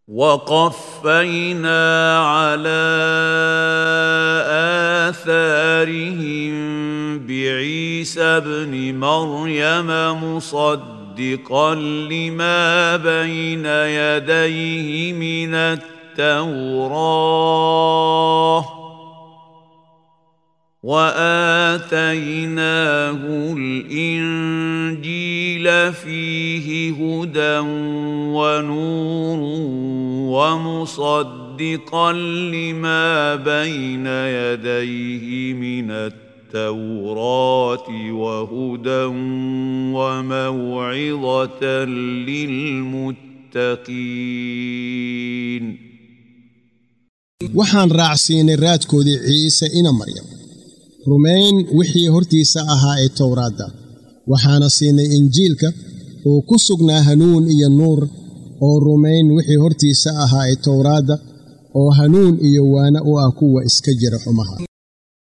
وقفينا على اثارهم بعيسى ابن مريم مصدقا لما بين يديه من التوراه واتيناه الانجيل فيه هدى ونور ومصدقا لما بين يديه من التوراه وهدى وموعظه للمتقين waxaan raacsiinay raadkoodii ciise ina maryam rumayn wixii hortiisa ahaa ee towraadda waxaana siinay injiilka oo ku sugnaa hanuun iyo nuur oo rumayn wixii hortiisa ahaa ee towraadda oo hanuun iyo waana u ah kuwa iska jira xumaha